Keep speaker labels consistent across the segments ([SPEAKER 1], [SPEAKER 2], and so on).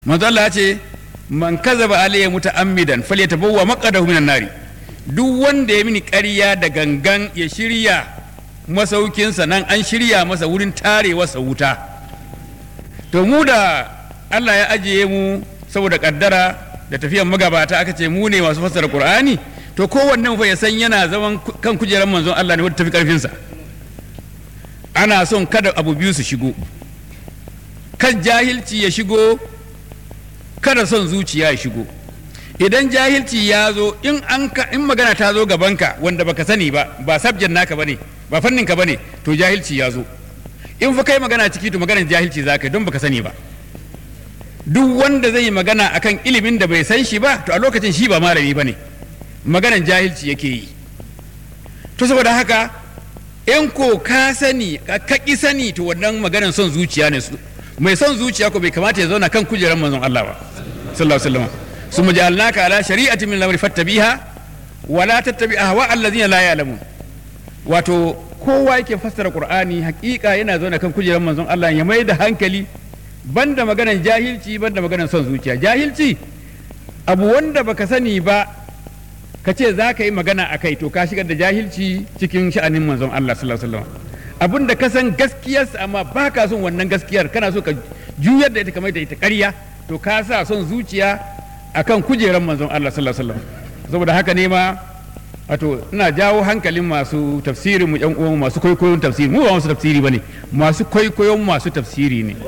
[SPEAKER 1] manzo Allah ya ce man kazaba alayya muta'ammidan falyatabawwa maqadahu minan nari duk wanda ya mini ƙarya da gangan ya shirya masaukinsa nan an shirya masa wurin tarewarsa wuta to mu da Allah ya ajiye mu saboda kaddara da tafiyan magabata aka ce mu ne masu fassara Qur'ani to kowanne mu fa ya san yana zaman kan kujerar manzon Allah ne wanda tafi karfinsa ana son kada abu biyu su shigo kan jahilci ya shigo kada son zuciya ya shigo idan jahilci ya zo in an ka in magana ta zo gabanka wanda baka sani ba ba sabjan naka bane ba fannin ka bane to jahilci ya zo in fa kai magana ciki to maganar jahilci zaka don baka sani ba duk wanda zai yi magana akan ilimin da bai san shi ba to a lokacin shi ba malami bane maganar jahilci yake yi to saboda haka in ko ka sani ka ki sani to wannan maganar son zuciya ne su mai son zuciya ko bai kamata ya zauna kan kujerar manzon Allah ba sallallahu alaihi wasallam ثم جعلناك على شريعة من الأمر فاتبعها ولا تتبع أهواء الذين لا يعلمون wato kowa yake fassara Qur'ani hakika yana zaune kan kujerar manzon Allah ya mai da hankali banda maganan jahilci banda maganan son zuciya jahilci abu wanda baka sani ba ka ce za ka yi magana a kai to ka shigar da jahilci cikin sha'anin manzon Allah sallallahu alaihi wasallam abin da ka san gaskiyarsa amma ba ka son wannan gaskiyar kana so ka juyar da ita kamar da ita ƙarya to ka sa son zuciya akan kujeran manzon Allah sallallahu alaihi wasallam saboda haka ne ma wato ina jawo hankalin masu tafsirin mu yan uwan masu kwaikwayon tafsiri mu ba masu tafsiri bane masu kwaikwayon masu tafsiri ne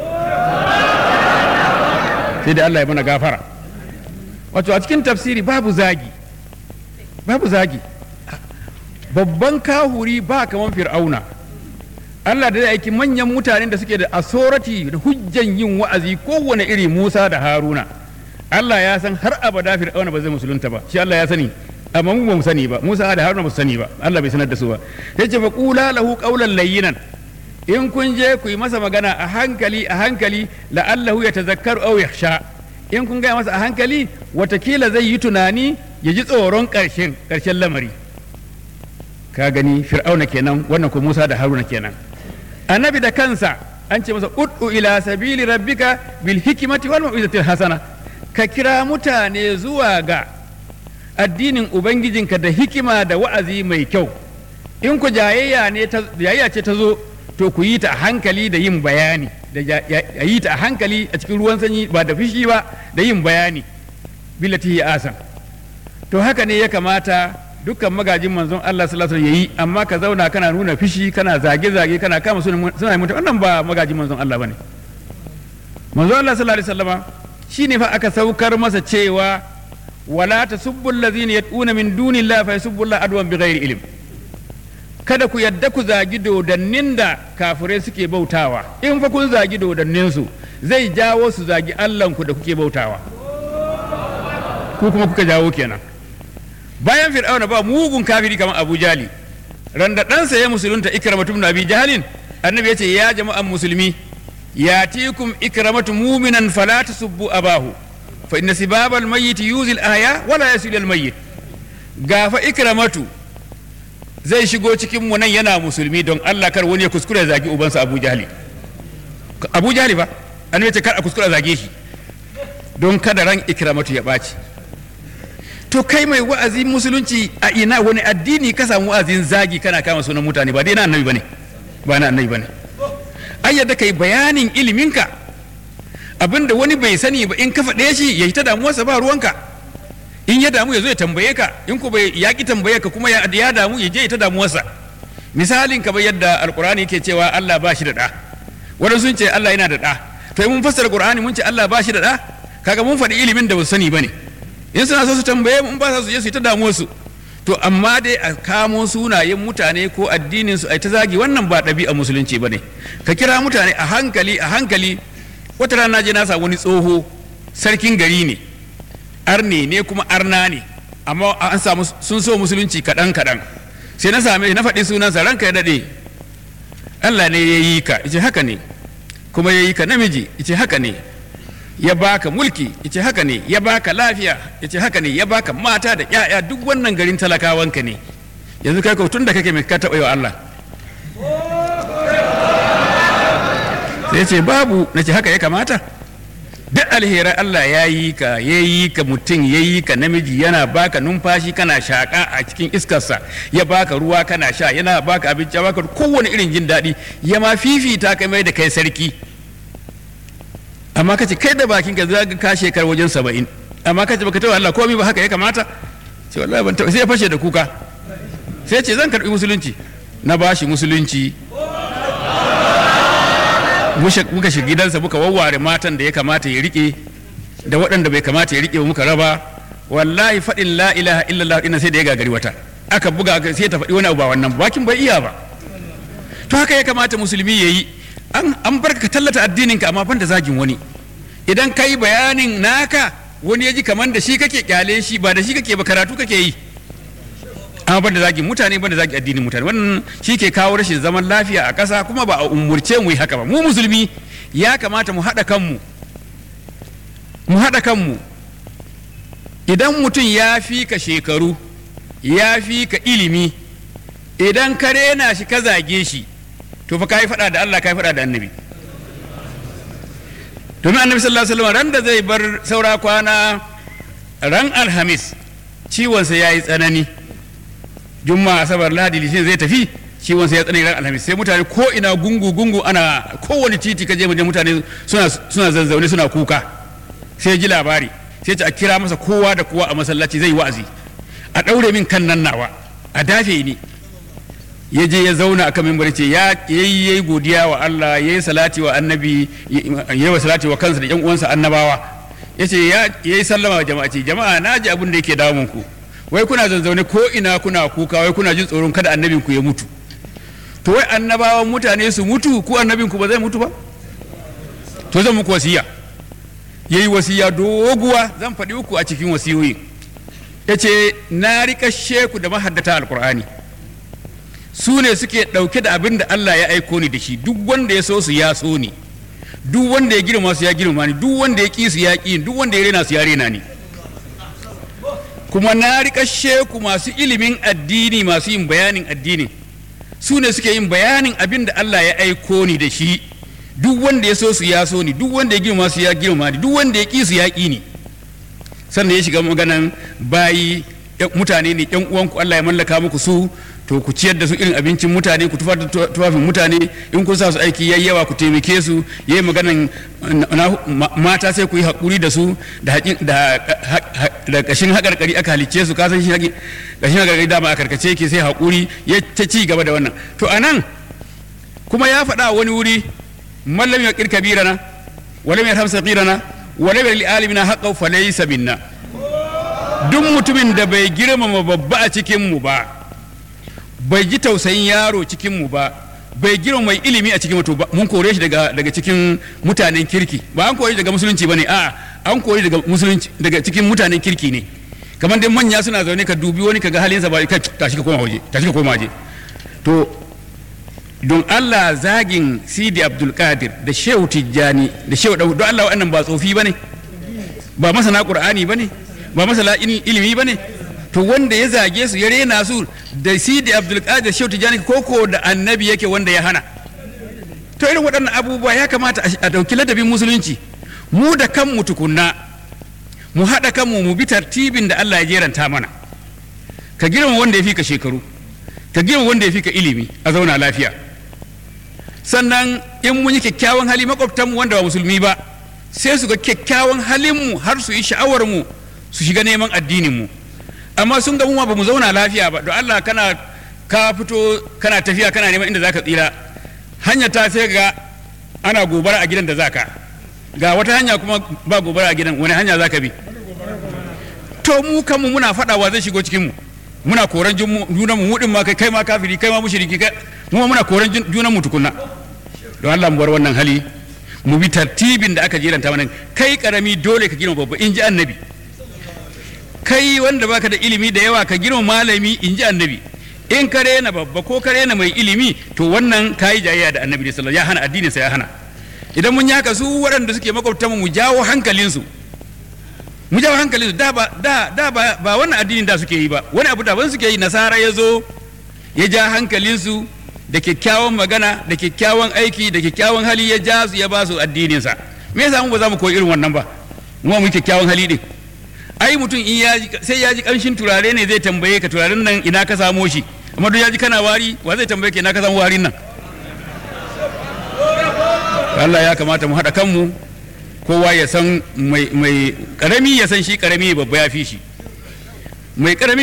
[SPEAKER 1] sai da Allah ya mana gafara wato a cikin tafsiri babu zagi babu zagi babban kahuri ba kaman fir'auna Allah da aiki manyan mutanen da suke da asorati da hujjan yin wa'azi kowane iri Musa da Haruna Allah ya san har abada fir'auna ba zai musulunta ba shi Allah ya sani amma mu ba mu sani ba Musa da Haruna ba su sani ba Allah bai sanar da su ba yace fa qula lahu qawlan layyinan in kun je ku yi masa magana a hankali a hankali la'allahu yatazakkaru aw yakhsha in kun gaya masa a hankali watakila zai yi tunani ya ji tsoron karshen karshen lamari ka gani fir'auna kenan wannan ko Musa da Haruna kenan annabi da kansa an ce masa ud'u ila sabili rabbika bil hikmati wal mau'izatil hasana ka kira mutane zuwa ga addinin ubangijinka da hikima da wa'azi mai kyau in ku jayayya ne jayayya ce ta zo to ku yi ta a hankali da yin bayani da yi ta a hankali a cikin ruwan sanyi ba da fishi ba da yin bayani billati ya asan to haka ne ya kamata dukkan magajin manzon Allah sallallahu alaihi yayi amma ka zauna kana nuna fishi kana zage zage kana kama suna mutum wannan ba magajin manzon Allah bane manzon Allah sallallahu alaihi wasallama shine fa aka saukar masa cewa wala tasubbu allazina yad'una min dunillahi fa yasubbu Allah adwan bighairi ilm kada ku yadda ku zagi dodannin da kafirai suke bautawa in fa kun zagi dodannin su zai jawo su zagi Allahnku da kuke bautawa ku kuma kuka jawo kenan bayan fir'auna ba mugun kafiri kamar Abu Jali randa ɗansa ya musulunta ikramatu ibn Abi Jahalin annabi ya ce ya jama'an musulmi ياتيكم إكرمة مؤمنا فلا تسبوا أباه فإن سباب الميت يوزي الآية ولا يسيل الميت غاف إكرمة zai shigo cikin mu nan yana musulmi don Allah kar wani ya kuskure zagi ubansa Abu Jahli Abu Jahli ba an ce kar a kuskure zage shi don kada ran ikramatu ya ɓaci to kai mai wa'azi musulunci a ina wani addini ka samu wa'azin zagi kana kama sunan mutane ba dai na annabi bane ba na annabi bane ai yadda kai bayanin iliminka abinda wani bai sani ba in ka faɗe shi ya yi ta damuwarsa ba ruwanka in ya damu ya zo ya tambaye ka in ku bai ya ki tambaye ka kuma ya damu ya je ya ta damuwarsa misalin ka bai yadda alkur'ani yake cewa Allah ba shi da ɗa wani sun ce Allah yana da ɗa to mun fassara qur'ani mun ce Allah ba shi da ɗa kaga mun faɗi ilimin da ba su sani bane in suna so su tambaye mun ba su je su yi ta damuwarsu to amma dai a kamo sunayen mutane ko addinin su ai ta zagi wannan ba ɗabi'a musulunci bane ka kira mutane a hankali a hankali wata rana je na samu wani tsoho sarkin gari ne arne ne kuma arna ne amma an samu sun so musulunci kaɗan kaɗan sai na same na faɗi sunansa ranka ya daɗe Allah ne ya yi ka ice haka ne kuma ya yi ka namiji ice haka ne ya baka mulki yace haka ne ya baka lafiya yace haka ne ya baka mata da ƴaƴa duk wannan garin talakawanka ne yanzu kai ko tun da kake mai ka taɓa wa Allah sai ce babu nace haka ya kamata duk alherai Allah ya yi ka ya yi ka mutum ya yi ka namiji yana baka numfashi kana shaƙa a cikin iskarsa ya baka ruwa kana sha yana baka abinci ya baka kowane irin jin daɗi ya ma fifita ka mai da kai sarki amma kace kai da bakin ka zaga ka shekar wajen saba'in amma kace baka taɓa Allah komai ba haka ya kamata sai wallahi ban taɓa sai ya fashe da kuka sai ce zan karɓi musulunci na bashi musulunci muka shiga gidansa muka wawware matan da ya kamata ya rike da waɗanda bai kamata ya rike ba muka raba wallahi faɗin la ilaha illallah ina sai da ya gagari wata aka buga sai ta faɗi wani abu ba wannan bakin bai iya ba to haka ya kamata musulmi ya yi an barka ka tallata addininka amma ban da zagin wani idan ka yi bayanin naka wani ya ji kamar da shi kake kyale shi ba da shi kake ba karatu kake yi amma ban da zagin mutane ban da zagin addinin mutane wannan shi ke kawo rashin zaman lafiya a ƙasa kuma ba a umurce mu yi haka ba mu musulmi ya kamata mu haɗa kanmu mu haɗa kanmu idan mutum ya fi ka shekaru ya fi ka ilimi idan ka rena shi ka zage shi to fa kai faɗa da Allah kai faɗa da annabi domin annabi sallallahu alaihi wasallam ran da zai bar saura kwana ran alhamis ciwonsa ya yi tsanani juma'a asabar lahadi litinin zai tafi ciwon sai ya tsanani ran alhamis sai mutane ko ina gungu gungu ana kowane titi ka je mutane suna suna zazzaune suna kuka sai ji labari sai ta kira masa kowa da kowa a masallaci zai wa'azi a daure min kan nan nawa a dafe ni ya je ya zauna akan mimbar ce ya yi yayi godiya wa Allah yayi salati wa annabi yayi wa salati wa kansa da yan uwansa annabawa yace ya yayi sallama wa jama'a ce jama'a naji abin da yake damun ku wai kuna zanzaune ko ina kuna kuka wai kuna jin tsoron kada annabin ku ya mutu to wai annabawan mutane su mutu ko annabin ku ba zai mutu ba to zan muku wasiya yayi wasiya doguwa zan faɗi uku a cikin wasiyoyi yace na rika sheku da mahaddata alqur'ani su ne suke ɗauke da abin da Allah ya aiko ni da shi duk wanda ya so su ya so ni duk wanda ya girma su ya girma ni duk wanda ya ƙi su ya ƙi duk wanda ya rena su ya rena ni kuma na riƙa sheku masu ilimin addini masu yin bayanin addini su ne suke yin bayanin abin da Allah ya aiko ni da shi duk wanda ya so su ya so ni duk wanda ya girma su ya girma ni duk wanda ya ƙi su ya ƙi ni sannan ya shiga maganan bayi mutane ne yan uwanku Allah ya mallaka muku su to ku ciyar da su irin abincin mutane ku tufar da tufafin mutane in kun sa su aiki yayi yawa ku taimake su yayi maganan mata sai ku yi hakuri da su da da kashin hakarkari aka halicce su kasan shi kashin hakarkari dama a karkace yake sai hakuri ya ta ci gaba da wannan to anan kuma ya faɗa wani wuri mallam ya kirka birana walam ya hamsa qirana walam ya li alimina haqqan falaysa minna duk mutumin da bai girmama babba a cikin mu ba bai ji tausayin yaro cikin mu ba bai girma mai ilimi a cikin mutu ba mun kore shi daga daga cikin mutanen kirki ba an kore shi daga musulunci bane a'a an kore daga musulunci daga cikin mutanen kirki ne kamar dai manya suna zaune ka dubi wani kaga halinsa ba kai tashi ka koma waje tashi ka koma waje to don Allah zagin Sidi Abdul Qadir da Shehu Tijjani da Shehu don Allah wa'annan ba tsofi bane ba masana Qur'ani bane ba masana ilimi bane to wanda ya zage su ya rena su da Sidi Abdul Qadir Shehu Tijjani koko da annabi yake wanda ya hana to irin waɗannan abubuwa ya kamata a ɗauki ladabin musulunci mu da kanmu tukunna mu haɗa kanmu mu bi tartibin da Allah ya jeranta mana ka girma wanda ya fi ka shekaru ka girma wanda ya fi ka ilimi a zauna lafiya sannan in mun yi kyakkyawan hali makwabtanmu wanda ba musulmi ba sai su ga kyakkyawan halinmu har su yi sha'awar mu su shiga neman addinin mu amma sun ga mu ba mu zauna lafiya ba don Allah kana ka fito kana tafiya kana neman inda zaka tsira hanya ta sai ga ana gobara a gidan da zaka ga wata hanya kuma ba gobara a gidan wani hanya zaka bi to mu kanmu muna faɗawa zai shigo cikin mu muna koran junan mu mudin ma kai kai ma kafiri kai ma mushriki kai mu muna koran junan mu tukunna don Allah mu bar wannan hali mu bi tartibin da aka jeranta mana kai karami dole ka girma babba in ji annabi kai wanda baka da ilimi da yawa ka girma malami in ji annabi in ka rena babba ko ka rena mai ilimi to wannan kayi jayayya da annabi sallallahu ya hana addinin sa ya hana idan mun yaka su waɗanda suke makwabta mu jawo hankalinsu mu jawo hankalinsu da ba da da ba, ba wannan addinin da suke yi ba wani abu daban suke yi nasara ya zo ya ja hankalinsu da kyakkyawan magana da kyakkyawan aiki da kyakkyawan hali ya ja su ya ba su addininsa me yasa mu ba za mu koyi irin wannan ba mu mu kyakkyawan hali din ai mutum in ya ji sai ya ji kamshin turare ne zai tambaye ka turaren nan ina ka samo shi amma duk ya ji kana wari wa zai tambaye ka ina ka samu warin nan Allah ya kamata mu haɗa kanmu kowa ya san mai karami ya san shi karami babba ya fi shi mai karami